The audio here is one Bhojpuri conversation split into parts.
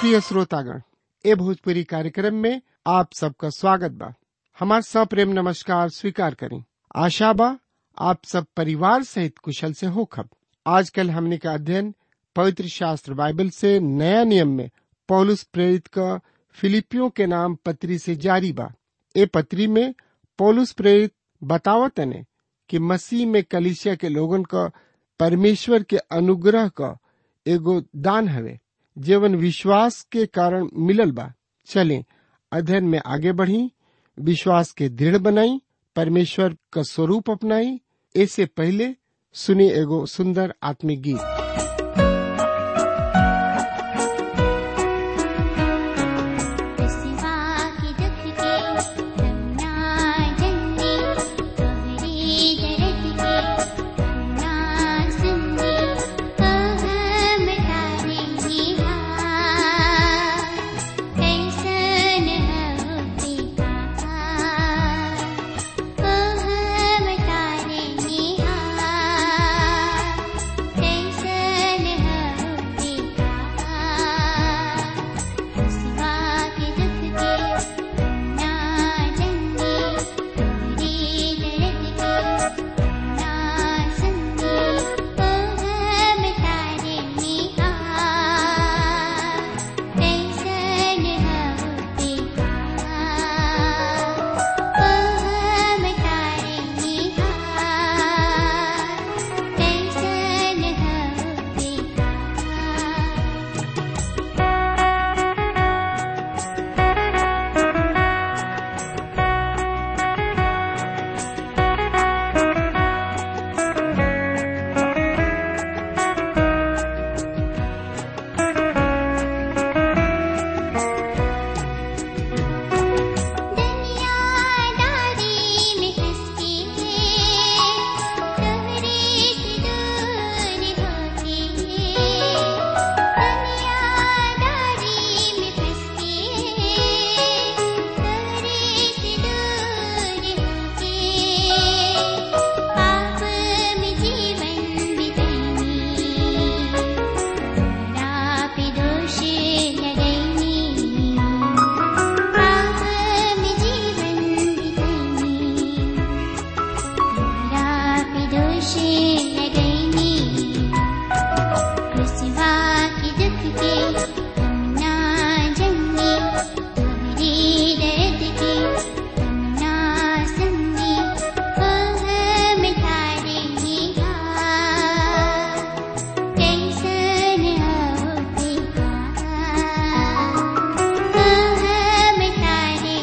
प्रिय श्रोतागण ए भोजपुरी कार्यक्रम में आप सबका स्वागत बा हमार सप्रेम नमस्कार स्वीकार करें आशा बा आप सब परिवार सहित कुशल से होखब आजकल हमने का अध्ययन पवित्र शास्त्र बाइबल से नया नियम में पौलुस प्रेरित का फिलिपियों के नाम पत्री से जारी बा ए पत्री में पौलुस प्रेरित बतावत ने कि मसीह में कलिसिया के लोगन का परमेश्वर के अनुग्रह का एगो दान हवे जीवन विश्वास के कारण मिलल बा चलें अध्ययन में आगे बढ़ी विश्वास के दृढ़ बनाई परमेश्वर का स्वरूप अपनाई ऐसे पहले सुनी एगो सुंदर आत्मिक गीत सिवा की दुख के रंगना जन्ने तोहरी दर्द के रंगना सुनने हम तारे ही हार कैसन होते कहार हम तारे ही हार कैसन होते कहार सिवा के दुख के ना जन्ने तेरी दर्द के ना सुनने ओ हम तारे निहार कैसन होते कहार ओ हम तारे निहार कैसन होते कहार दुनियादारी में हंस के तोहरे से दूर होके दुनियादारी में हंस के तोहरे से दूर होके पाप में जीवन बितानी तोरा पे दोष लगैनी पाप में जीवन बितानी तेरा पे दोष लगैनी कृष्वा की दुख के हम ना जन्ने तोहरी दर्द के हम ना सुनने ओ हम तारे निहार कैसन होते कहार ओ हम तारे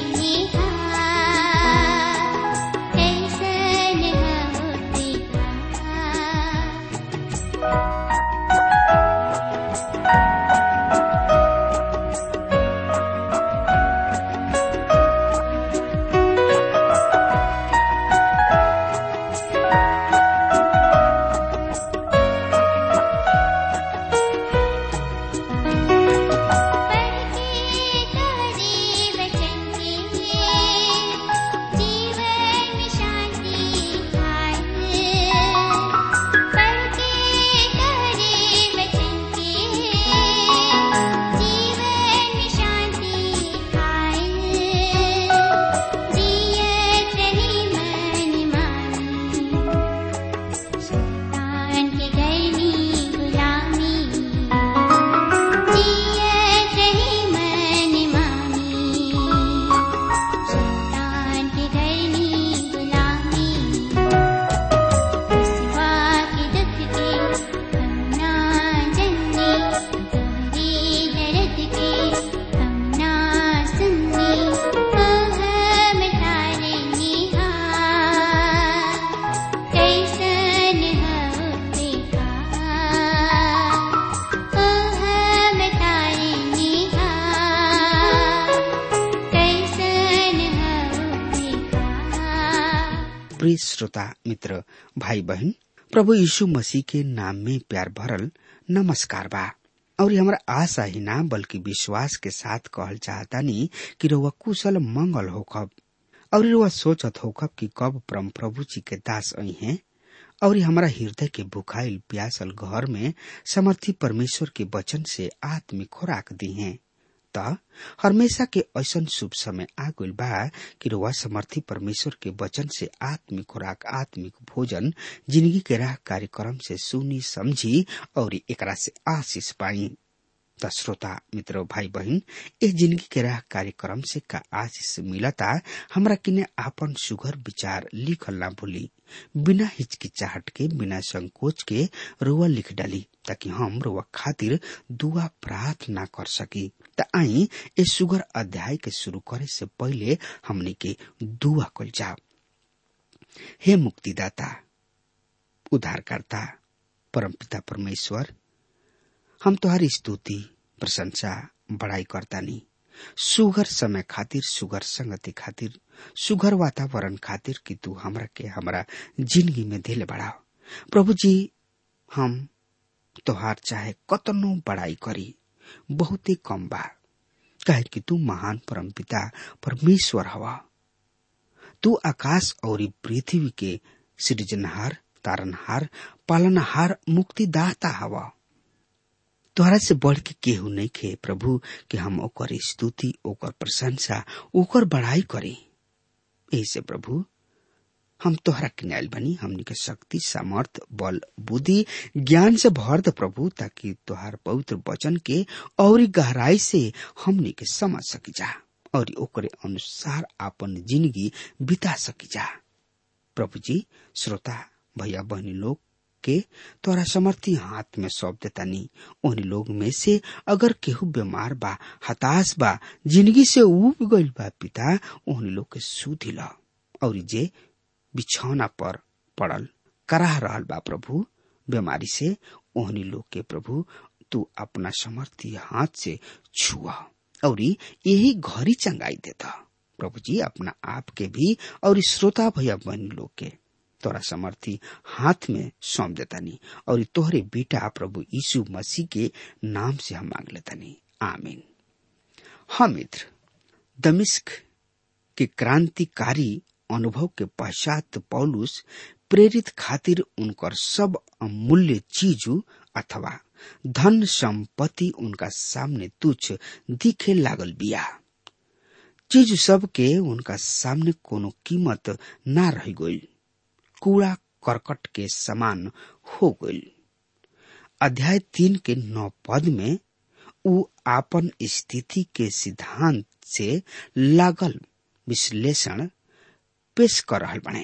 निहार कैसन होते कहार पढ़के तोहरे वचन के जीवन में शांति पाए पढ़के तोहरे वचन के जीवन में शांति पाए जियत रही मन मानी शैतान के गरनी गुलामी जियत रही मन मानी शैतान के गरनी गुलामी सिवा के दुख के हम ना जन्ने तोहरी दर्द के हम ना सुनने ओ हम तारे निहार कैसन होते कहार ओ हम तारे निहार कैसन होते कहार प्रिय श्रोता मित्र भाई बहन प्रभु यीशु मसीह के नाम में प्यार भरल नमस्कार बा और हमरा आशा ही ना बल्कि विश्वास के साथ कहल चाहतानी कि रउआ कुशल मंगल होखब और रउआ सोचत होखब कि कब परम प्रभु जी के दास आई हैं और हमारा हृदय के भुखाइल प्यासल घर में समर्थी परमेश्वर के वचन से आत्मिक खुराक दी हैं त हमेशा के ऐसन शुभ समय आ गइल बा कि रुआ समर्थी परमेश्वर के वचन से आत्मिक खुराक आत्मिक भोजन जिंदगी के राह कार्यक्रम से सुनी समझी और एकरा से आशीष पाई त श्रोता मित्र भाई बहन ए जिंदगी के राह कार्यक्रम से का आशीष मिलता हमरा किने आपन सुघर विचार लिखल ना भूली बिना हिचकिचाहट के बिना संकोच के रुआ लिख डाली ताकि हम रुआ खातिर दुआ प्रार्थना कर सकी त आई ए सुगर अध्याय के शुरू करे से पहले हमने के दुआ कल जाओ हे मुक्तिदाता उद्धारकर्ता परमपिता परमेश्वर हम तुहारी स्तुति प्रशंसा बड़ाई करतानी सुगर समय खातिर सुगर संगति खातिर सुगर वातावरण खातिर कि तू हमरा के हमरा जिंदगी में दिल बढ़ाओ प्रभु जी हम तोहार चाहे कतनो बड़ाई करी बहुत ही कम बा कहे कि तू महान परमपिता परमेश्वर हवा तू आकाश और पृथ्वी के सृजनहार तारनहार पालनहार मुक्तिदाता हवा तोहरा से बढ़ के केहू नहीं खे प्रभु कि हम ओकर स्तुति ओकर प्रशंसा ओकर बढ़ाई करी ऐसे प्रभु हम तोहरा किनायल बनी हमनी के शक्ति सामर्थ बल बुद्धि ज्ञान से भर द प्रभु ताकि तोहार पवित्र वचन के और गहराई से हमनी के समझ सकी जा और ओकरे अनुसार अपन जिंदगी बिता सकी जा प्रभु जी श्रोता भैया बहनी लोग के तोरा समर्थी हाथ में सौंप देता नी उन लोग में से अगर केहू बीमार बा हताश बा जिंदगी से उब गइल बा पिता उन लोग के सुधी ला और जे बिछौना पर पड़ल कराह रहल बा प्रभु बीमारी से ओहनी लोग के प्रभु तू अपना समर्थी हाथ से छुआ और यही घरी चंगाई देता प्रभु जी अपना आप के भी और श्रोता भैया बहनी लोग के तोरा समर्थी हाथ में सौंप देतानी और तोहरे बेटा प्रभु यीशु मसीह के नाम से हम मांग लेतानी आमीन हाँ मित्र दमिश्क के क्रांतिकारी अनुभव के पश्चात पौलुस प्रेरित खातिर उनकर सब अमूल्य चीजू अथवा धन संपत्ति उनका सामने तुच्छ दिखे लागल बिया चीज सब के उनका सामने कोनो कीमत ना रह गई कूड़ा करकट के समान हो गई अध्याय तीन के नौ पद में उ आपन स्थिति के सिद्धांत से लागल विश्लेषण पेश कर रहल बने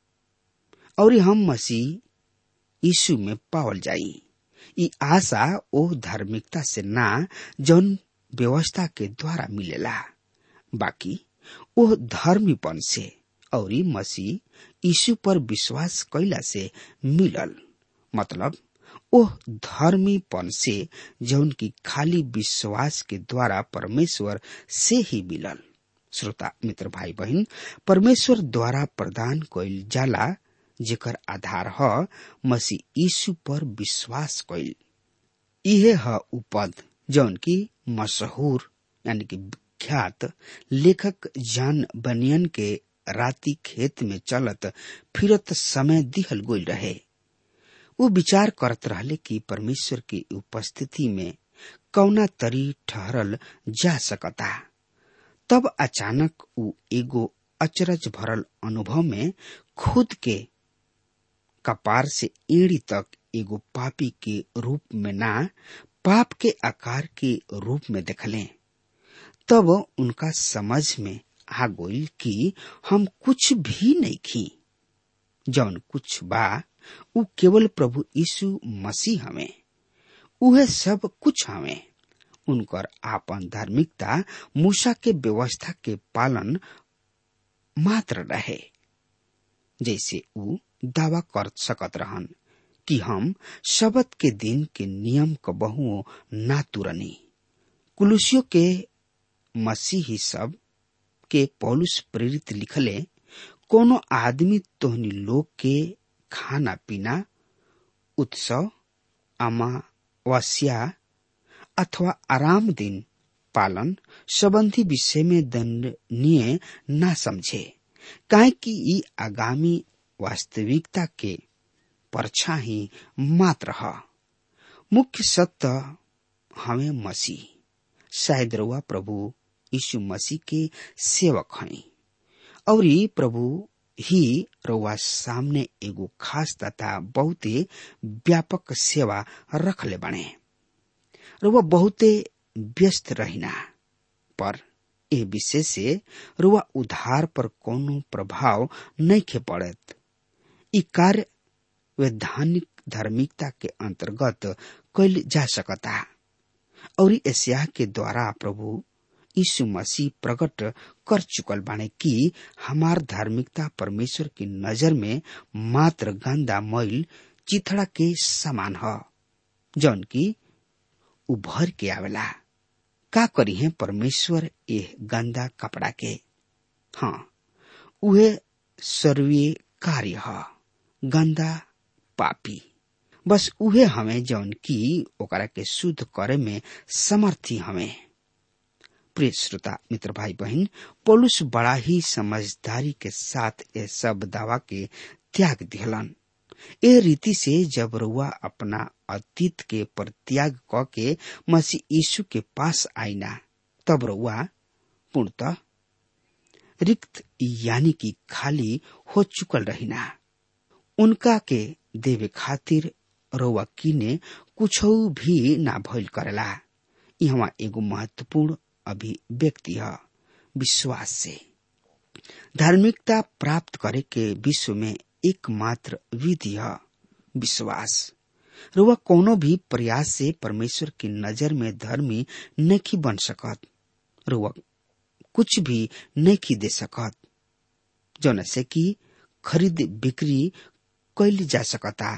और हम मसीह यीशु में पावल जाई ई आशा ओ धार्मिकता से ना जौन व्यवस्था के द्वारा मिलेला बाकी ओ धर्मीपन से और मसीह यीशु पर विश्वास कैला से मिलल मतलब ओह धर्मीपन से जौन की खाली विश्वास के द्वारा परमेश्वर से ही मिलल श्रोता मित्र भाई बहन परमेश्वर द्वारा प्रदान कैल जाला जेकर आधार ह मसीह यीशु पर विश्वास कैल इहे ह उ पद जौन की मशहूर यानी कि विख्यात लेखक जान बनियन के राती खेत में चलत फिरत समय दिहल गोल रहे वो विचार करत रहले कि परमेश्वर की उपस्थिति में कौना तरी ठहरल जा सकता तब अचानक उ एगो अचरज भरल अनुभव में खुद के कपार से एड़ी तक एगो पापी के रूप में ना पाप के आकार के रूप में देखले तब उनका समझ में आ गई कि हम कुछ भी नहीं खी जौन कुछ बा उ केवल प्रभु यीशु मसीह हमें उहे सब कुछ हमें उनकर आपन धार्मिकता मूसा के व्यवस्था के पालन मात्र रहे जैसे उ दावा कर सकत रहन कि हम शबद के दिन के नियम क बहुओं ना तुरनी कुलुसियों के मसीही सब के पौलुस प्रेरित लिखले कोनो आदमी तोहनी लोग के खाना पीना उत्सव अमावस्या अथवा आराम दिन पालन संबंधी विषय में दंडनीय न समझे काहे कि ई आगामी वास्तविकता के परछाई मात्र ह मुख्य सत्य हमें मसीह शायद रउआ प्रभु यीशु मसीह के सेवक हैं और प्रभु ही रउआ सामने एगो खास तथा बहुते व्यापक सेवा रखले बने रउआ बहुते व्यस्त रहिना पर ए विषय से रुआ उधार पर कोनो प्रभाव नहीं खे पड़त ई कार्य वैधानिक धार्मिकता के अंतर्गत कैल जा सकता और एशिया के द्वारा प्रभु यीशु मसीह प्रकट कर चुकल बाने कि हमार धार्मिकता परमेश्वर की नजर में मात्र गंदा मैल चिथड़ा के समान ह जौन की उभर के आवेला का करी है परमेश्वर ये गंदा कपड़ा के हाँ उहे सर्वीय कार्य ह गंदा पापी बस उहे हमें जौन की ओकरा के शुद्ध करे में समर्थी हमें प्रिय श्रोता मित्र भाई बहन पोलुस बड़ा ही समझदारी के साथ ये सब दावा के त्याग दिहलन ए रीति से जब रुआ अपना अतीत के परित्याग क के मसीह यीशु के पास आईना तब रुआ पूर्णतः रिक्त यानी कि खाली हो चुकल रहिना उनका के देवे खातिर रउआ किने कुछ भी ना भइल करेला यहाँ एगो महत्वपूर्ण अभिव्यक्ति है विश्वास से धार्मिकता प्राप्त करे के विश्व में एकमात्र विधि है विश्वास रुआ कोनो भी प्रयास से परमेश्वर की नजर में धर्मी नहीं बन सकत रुआ कुछ भी नहीं दे सकत जौन से कि खरीद बिक्री कैल जा सकता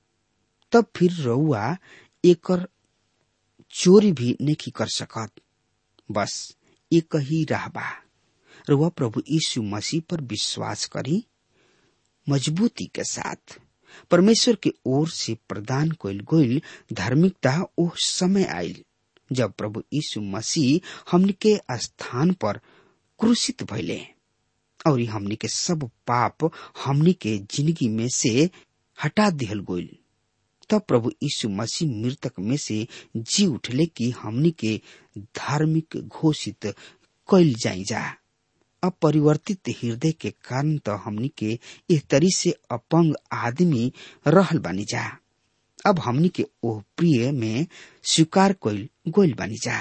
तब फिर रउआ एकर चोरी भी नहीं कर सकत बस एक ही रहबा रुआ प्रभु यीशु मसीह पर विश्वास करी मजबूती के साथ परमेश्वर के ओर से प्रदान कइल गइल धार्मिकता ओ समय आयल जब प्रभु यीशु मसीह हमनी के स्थान पर क्रूसित भइले और हमनी के सब पाप हमनी के जिंदगी में से हटा दिहल गइल तब प्रभु यीशु मसीह मृतक में से जी उठले कि हमनी के धार्मिक घोषित कैल जाई जा अपरिवर्तित हृदय के कारण तो हमनी के इस तरी से अपंग आदमी रहल बानी जा अब हमनी के ओह प्रिय में स्वीकार कैल गोल बानी जा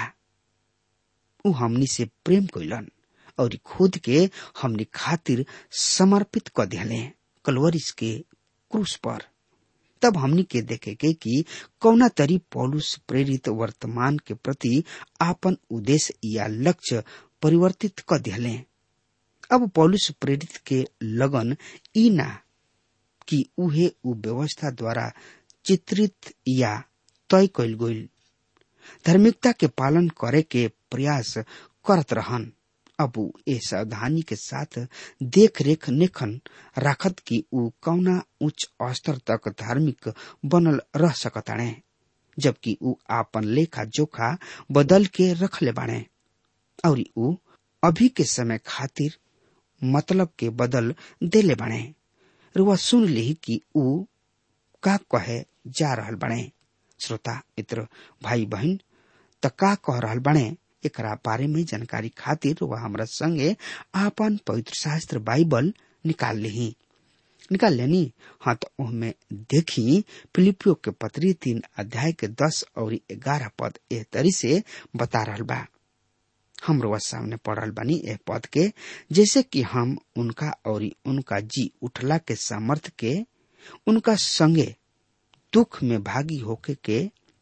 उ हमनी से प्रेम कैलन और खुद के हमनी खातिर समर्पित क दिले कलवरिस के क्रूस पर तब हमनी के देखे के कि कौना तरी पौलुस प्रेरित वर्तमान के प्रति आपन उद्देश्य या लक्ष्य परिवर्तित क दिले अब पौलुस प्रेरित के लगन ई ना कि उहे उ व्यवस्था द्वारा चित्रित या तय कैल गइल धार्मिकता के पालन करे के प्रयास करत रहन अब उ ए सावधानी के साथ देख रेख नेखन राखत कि उ कौना उच्च स्तर तक धार्मिक बनल रह सकताणे जबकि उ आपन लेखा जोखा बदल के रखले बाणे और उ अभी के समय खातिर मतलब के बदल देले बाणे रुआ सुन ली कि उ का कहे जा रहल बाणे श्रोता मित्र भाई बहन त का कह रहल बाणे एकरा बारे में जानकारी खातिर वह हमरा संगे आपन पवित्र शास्त्र बाइबल निकाल ली निकाल लेनी हाँ तो उनमें देखी फिलिपियो के पत्री तीन अध्याय के दस और ग्यारह पद एह तरी से बता रहल बा हम रोज सामने पढ़ल बानी एह पद के जैसे कि हम उनका और उनका जी उठला के सामर्थ के उनका संगे दुख में भागी होके के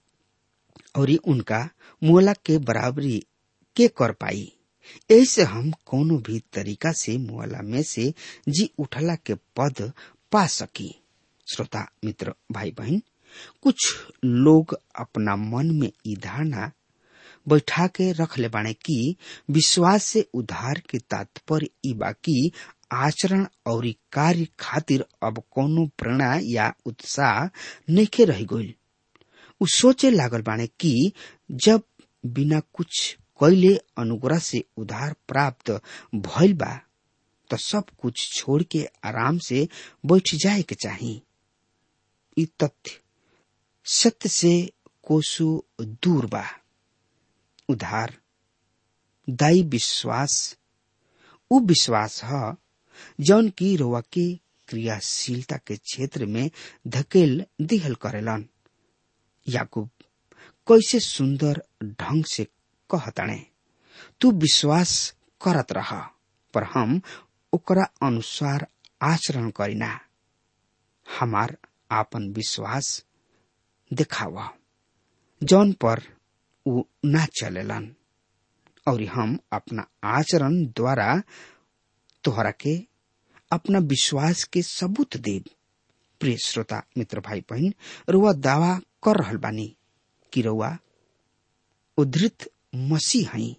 और उनका मुहला के बराबरी के कर पाई ऐसे हम कोनो भी तरीका से मुहला में से जी उठला के पद पा सकी श्रोता मित्र भाई बहन कुछ लोग अपना मन में ई धारणा बैठा के रख ले बाने कि विश्वास से उधार के तात्पर्य ई बाकी आचरण और कार्य खातिर अब कोनो प्रेरणा या उत्साह नइखे रह गइल उ सोचे लागल बाने कि जब बिना कुछ कैले अनुग्रह से उधार प्राप्त भइल बा तो सब कुछ छोड़ के आराम से बैठ जाए के चाही ई तथ्य सत्य से कोसो दूर बा उधार दाई विश्वास उ विश्वास ह जौन की रोवा के क्रियाशीलता के क्षेत्र में धकेल दिहल करेलन याकूब कैसे सुंदर ढंग से कहताणे तू विश्वास करत रह पर हम ओकरा अनुसार आचरण करीना हमार आपन विश्वास दिखावा जौन पर उ ना चलेलन और हम अपना आचरण द्वारा तोहरा के अपना विश्वास के सबूत देव प्रिय श्रोता मित्र भाई बहन रुआ दावा कर रहल बानी कि रुआ उद्धृत मसीह हई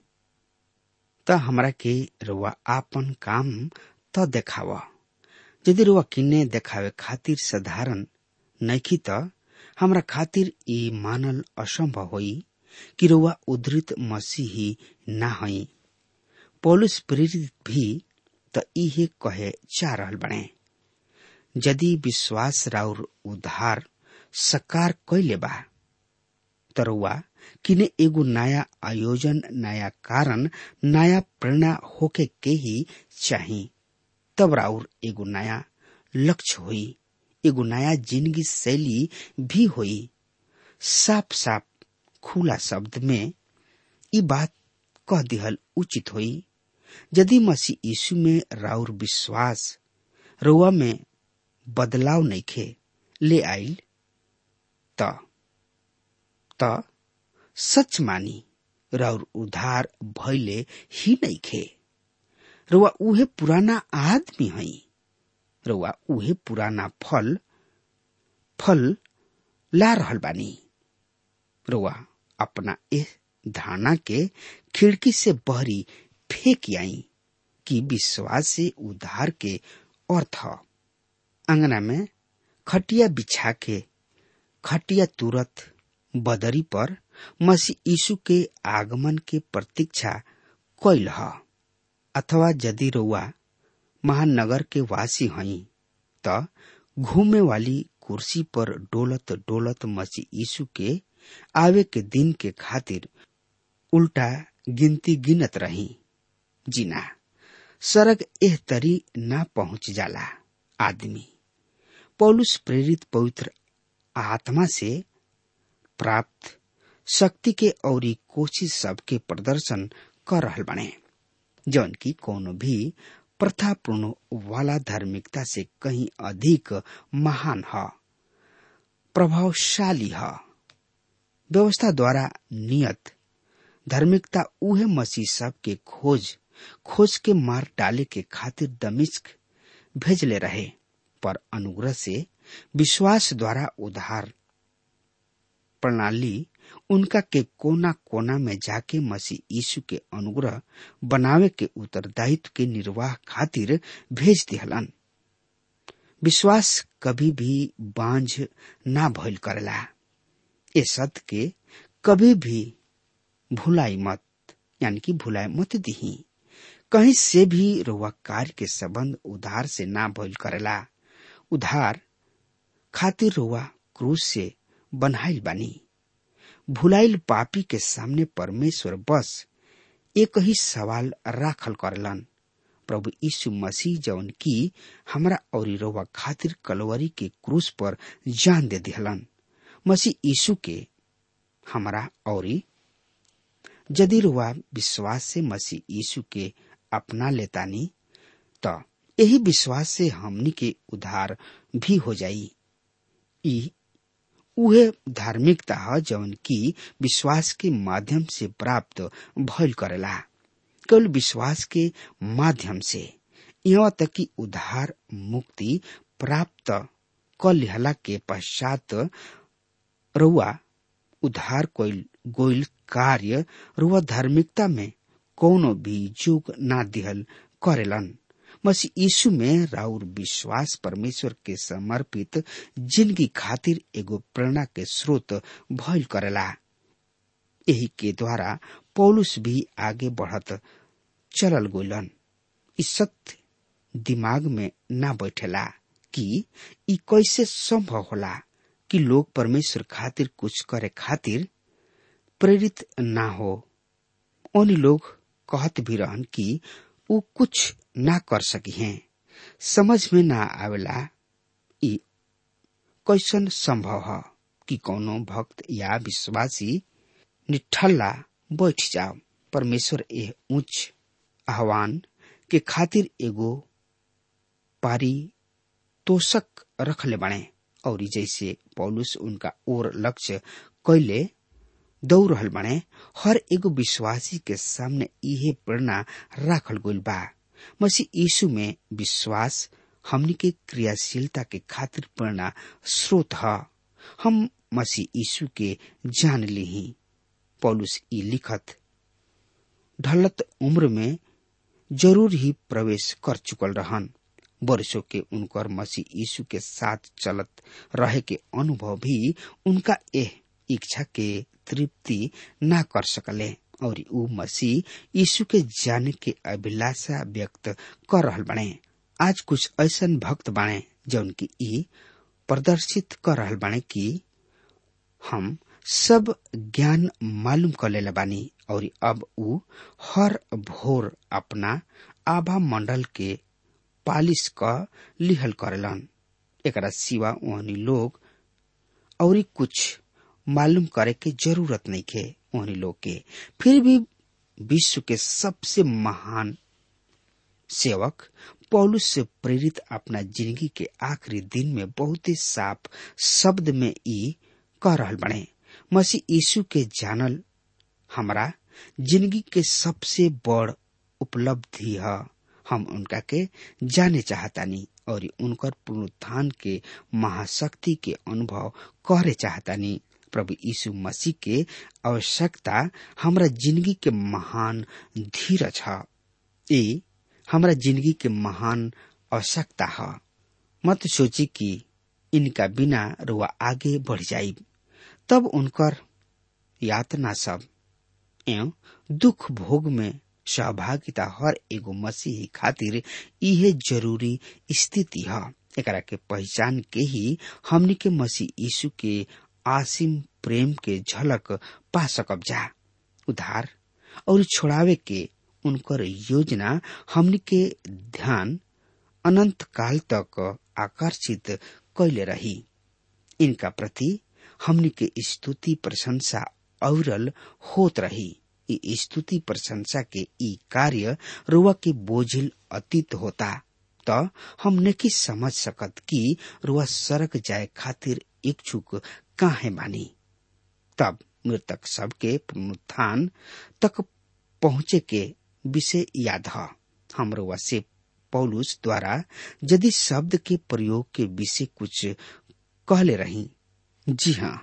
त हमरा के रुआ आपन काम त देखावा यदि रुआ किन्ने देखावे खातिर साधारण नैखी त हमरा खातिर ई मानल असंभव होई कि रुआ उद्धृत मसीही ना हई पौलुस प्रेरित भी त इहे कहे जा रहल बने यदि विश्वास राउर उद्धार सकार कैले बा तरुआ किने एगो नया आयोजन नया कारण नया प्रेरणा होके के ही चाही तब राउर एगो नया लक्ष्य होई एगो नया जिंदगी शैली भी होई साफ साफ खुला शब्द में ई बात कह दिहल उचित होई यदि मसीह यीशु में राउर विश्वास रुआ में बदलाव नइखे ले आइल त त सच मानी राउर उधार भइले ही नइखे रुआ उहे पुराना आदमी हई रुआ उहे पुराना फल फल ला रहल बानी रुआ अपना ए धारणा के खिड़की से बहरी फेंक आई कि विश्वास से उद्धार के अर्थ अंगना में खटिया बिछा के खटिया तुरत बदरी पर मसीह यीशु के आगमन के प्रतीक्षा कैल ह अथवा यदि रउआ महानगर के वासी हई त घूमे वाली कुर्सी पर डोलत डोलत मसीह यीशु के आवे के दिन के खातिर उल्टा गिनती गिनत रही जीना सरग एह तरी ना पहुंच जाला आदमी पौलुस प्रेरित पवित्र आत्मा से प्राप्त शक्ति के औरी कोशिश सबके प्रदर्शन कर रहल बने जौन की कोनो भी प्रथापूर्ण वाला धार्मिकता से कहीं अधिक महान ह प्रभावशाली ह व्यवस्था द्वारा नियत धार्मिकता उहे मसीह सब के खोज खोज के मार डाले के खातिर दमिश्क भेजले रहे पर अनुग्रह से विश्वास द्वारा उधार प्रणाली उनका के कोना कोना में जाके मसीह यीशु के अनुग्रह बनावे के उत्तरदायित्व के निर्वाह खातिर भेज दिहलन विश्वास कभी भी बांझ ना भइल करेला ए सत्य के कभी भी भुलाई मत यानी कि भुलाए मत दिही कहीं से भी रुआ कार्य के संबंध उधार से ना भइल करेला उधार खातिर रुआ क्रूस से बनाइल बानी भुलाइल पापी के सामने परमेश्वर बस एक ही सवाल राखल करलन प्रभु यीशु मसीह जौन की हमरा और रोवा खातिर कलवरी के क्रूस पर जान दे दिहलन मसीह यीशु के हमरा और यदि रुआ विश्वास से मसीह यीशु के अपना लेतानी तो यही विश्वास से हमनी के उधार भी हो जाई ई उहे धार्मिकता ह जौन की विश्वास के माध्यम से प्राप्त भइल करेला केवल विश्वास के माध्यम से यहाँ तक कि उधार मुक्ति प्राप्त क लिहला के पश्चात रुआ उधार कोइल गोइल कार्य रुआ धार्मिकता में कोनो भी जुग ना दिहल करेलन मसीह यीशु में राउर विश्वास परमेश्वर के समर्पित जिंदगी खातिर एगो प्रेरणा के स्रोत भइल करेला यही के द्वारा पौलुस भी आगे बढ़त चलल गोलन इस सत्य दिमाग में ना बैठेला कि ई कैसे संभव होला कि लोग परमेश्वर खातिर कुछ करे खातिर प्रेरित ना हो उन लोग कहत भी रहन कि वो कुछ ना कर सकी हैं समझ में ना आवेला ई कैसन संभव है कि कोनो भक्त या विश्वासी निठल्ला बैठ जाओ परमेश्वर ए उच्च आह्वान के खातिर एगो पारी तोषक रखले बने और जैसे पौलुस उनका ओर लक्ष्य कैले दौड़ रहल बने हर एगो विश्वासी के सामने इहे प्रेरणा राखल गइल बा मसीह यीशु में विश्वास हमनी के क्रियाशीलता के खातिर प्रेरणा स्रोत ह हम मसीह यीशु के जान ली पौलुस ई लिखत ढलत उम्र में जरूर ही प्रवेश कर चुकल रहन वर्षों के उनकर मसीह यीशु के साथ चलत रहे के अनुभव भी उनका एह इच्छा के तृप्ति ना कर सकले और ऊ मसीह यीशु के जाने के अभिलाषा व्यक्त कर रहल बने आज कुछ ऐसन भक्त बाणे जौन की ई प्रदर्शित कर रहल बाणे कि हम सब ज्ञान मालूम कर लेले बानी और अब ऊ हर भोर अपना आभा मंडल के पालिश क लिहल करेलन एकरा सिवा ओहनी लोग और कुछ मालूम करे के जरूरत नहीं के ओहनी लोग के फिर भी विश्व के सबसे महान सेवक पौलुस से प्रेरित अपना जिंदगी के आखिरी दिन में बहुत ही साफ शब्द में ई कह रहल बने मसीह यीशु के जानल हमरा जिंदगी के सबसे बड़ उपलब्धि है हम उनका के जाने चाहतानी और उनकर पुनरुत्थान के महाशक्ति के अनुभव करे चाहतानी प्रभु यीशु मसीह के आवश्यकता हमरा जिंदगी के महान धीरज है ये हमरा जिंदगी के महान आवश्यकता है मत सोची कि इनका बिना रुआ आगे बढ़ जाई तब उनकर यातना सब एवं दुख भोग में सहभागिता हर एगो मसीही खातिर इहे जरूरी स्थिति है एकरा के पहचान के ही हमनी के मसीह यीशु के आसिम प्रेम के झलक पा सकब जा उधार और छोड़ावे के उनकर योजना हमनी के ध्यान अनंत काल तक आकर्षित कैले रही इनका प्रति हमनी के स्तुति प्रशंसा औरल होत रही ई स्तुति प्रशंसा के ई कार्य रुआ के बोझिल अतीत होता त हम नहीं समझ सकत कि रुआ सड़क जाए खातिर इच्छुक काहे बानी तब मृतक सबके पुनरुत्थान तक पहुँचे के विषय याद है हम रुआ से पौलुस द्वारा यदि शब्द के प्रयोग के विषय कुछ कहले रही जी हाँ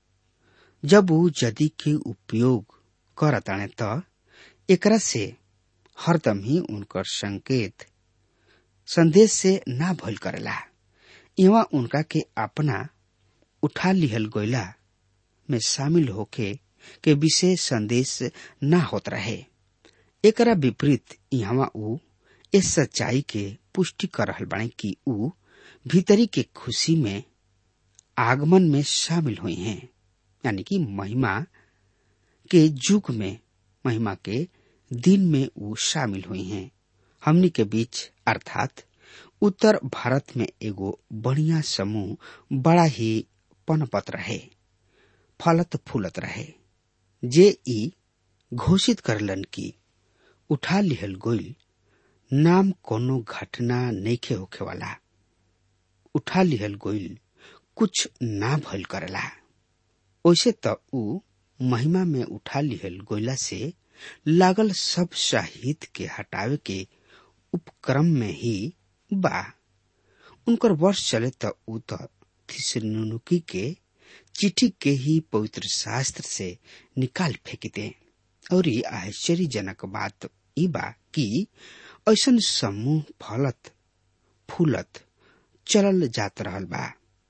जब वो यदि के उपयोग करताने त एकरा से हरदम ही उनकर संकेत संदेश से ना भइल करेला इवा उनका के अपना उठा लिहल गईला में शामिल होके के विषय संदेश ना होत रहे एकरा विपरीत यहाँ ऊ इस सच्चाई के पुष्टि कर रहल बाणे कि ऊ भीतरी के खुशी में आगमन में शामिल हुई हैं यानी कि महिमा के युग में महिमा के दिन में वो शामिल हुई हैं हमनी के बीच अर्थात उत्तर भारत में एगो बढ़िया समूह बड़ा ही पनपत रहे फलत फूलत रहे जे ई घोषित करलन की उठा लिहल गोइल नाम कोनो घटना नैखे होखे वाला उठा लिहल गोइल कुछ ना भइल करेला ओइसे त ऊ महिमा में उठा लिहल गोइला से लागल सब शाहिद के हटावे के उपक्रम में ही बा उनकर वर्ष चले त ऊ त थिसनुनुकी के चिट्ठी के ही पवित्र शास्त्र से निकाल फेंकते और ये आश्चर्यजनक बात ई बा कि ऐसन समूह फलत फूलत चलल जात रहल बा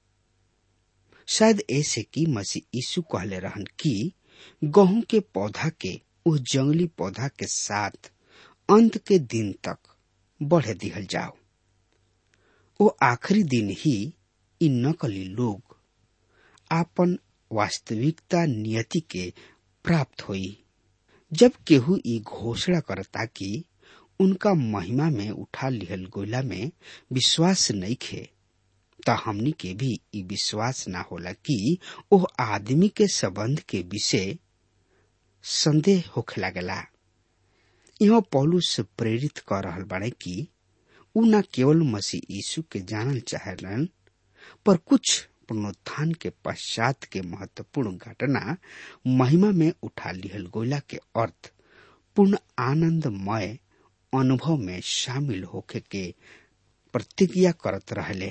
शायद ऐसे कि मसीह यीशु कहले रहन कि गेहूं के पौधा के उस जंगली पौधा के साथ अंत के दिन तक बढ़े दिहल जाओ वो आखिरी दिन ही इन नकली लोग आपन वास्तविकता नियति के प्राप्त होई जब केहू ई घोषणा करता कि उनका महिमा में उठा लिहल गोला में विश्वास नहीं खे त हमनी के भी ई विश्वास ना होला कि ओह आदमी के संबंध के विषय संदेह होखे लागेला यहाँ पौलुस प्रेरित कर रहल बाड़े कि उ न केवल मसीह यीशु के जानल चाहलन पर कुछ पुनरुत्थान के पश्चात के महत्वपूर्ण घटना महिमा में उठा लिहल गोला के अर्थ पूर्ण आनंदमय अनुभव में शामिल होके के प्रतिज्ञा करत रहले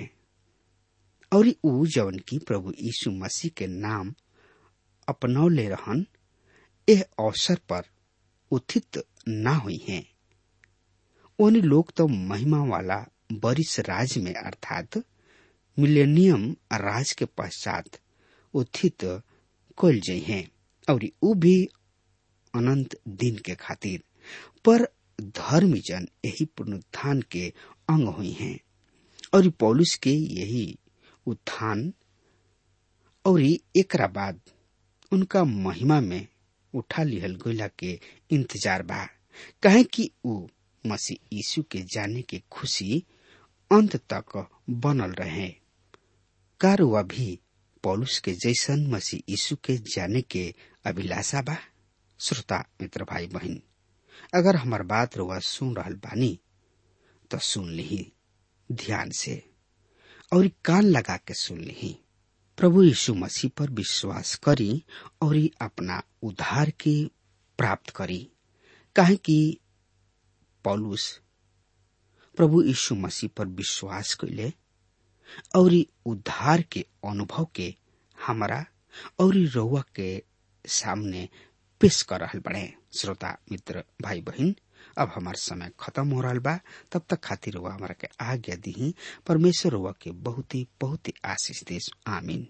और उ जवन की प्रभु यीशु मसीह के नाम अपनौले रहन एह अवसर पर उथित ना हुई हैं उन लोग तो महिमा वाला बरिस राज में अर्थात मिलेनियम राज के पश्चात उत्थित कल जाइ हैं और उ भी अनंत दिन के खातिर पर धर्मी जन यही पुनरुत्थान के अंग हुई हैं और पौलुस के यही उत्थान और एकरा बाद उनका महिमा में उठा लिहल गोला के इंतजार बा कहे कि उ मसीह यीशु के जाने के खुशी अंत तक बनल रहे कार वह भी पौलुस के जैसन मसीह यीशु के जाने के अभिलाषा बा श्रोता मित्र भाई बहन अगर हमार बात रुआ सुन रहल बानी तो सुन ली ध्यान से और कान लगा के सुन ली प्रभु यीशु मसीह पर विश्वास करी और अपना उद्धार के प्राप्त करी काहे कि पौलुस प्रभु यीशु मसीह पर विश्वास कैले और उद्धार के अनुभव के हमारा और रउआ के सामने पेश कर रहल बड़े श्रोता मित्र भाई बहन अब हमार समय खत्म हो रहा बा तब तक खातिर हुआ हमारा के आज्ञा दी परमेश्वर हुआ के बहुत ही बहुत ही आशीष देश आमीन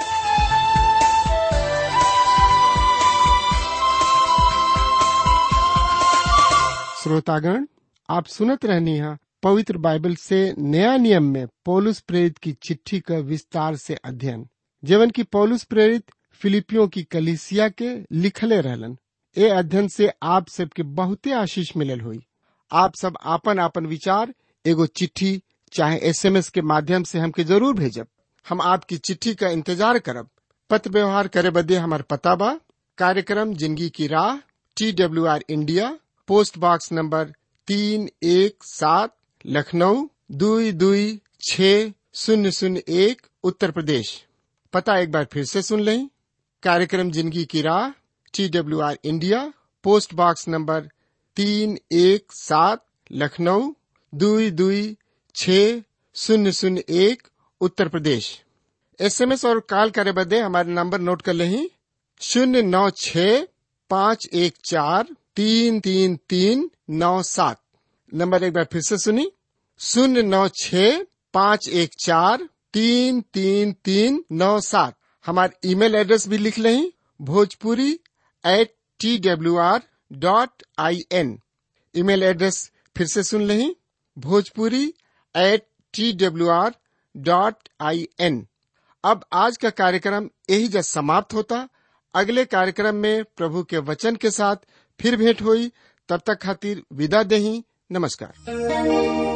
श्रोतागण आप सुनत रहनी है पवित्र बाइबल से नया नियम में पौलुस प्रेरित की चिट्ठी का विस्तार से अध्ययन जीवन की पौलुस प्रेरित फिलिपियों की कलिसिया के लिखले रहलन ए अध्ययन से आप सबके बहुते आशीष मिलल हुई आप सब आपन आपन विचार एगो चिट्ठी चाहे एसएमएस के माध्यम से हमके जरूर भेजब हम आपकी चिट्ठी का इंतजार करब पत्र व्यवहार करे बदे हमार पता बा कार्यक्रम जिंदगी की राह T W R India post box number तीन एक सात लखनऊ दुई दुई छ शून्य शून्य एक उत्तर प्रदेश पता एक बार फिर से सुन लें कार्यक्रम जिंदगी की राह T W R India post box number तीन एक सात लखनऊ दुई दुई छ शून्य शून्य एक उत्तर प्रदेश एसएमएस और कॉल करे बदे हमारे नंबर नोट कर लें शून्य नौ छ पाँच एक चार तीन तीन तीन नौ सात नंबर एक बार फिर से सुनी शून्य नौ छ पाँच एक चार तीन तीन तीन नौ सात हमारे ईमेल एड्रेस भी लिख लें Bhojpuri at T W R dot I N email address फिर से सुन लें Bhojpuri at T W R dot I N अब आज का कार्यक्रम यही जब समाप्त होता अगले कार्यक्रम में प्रभु के वचन के साथ फिर भेंट हुई तब तक खातिर विदा दही नमस्कार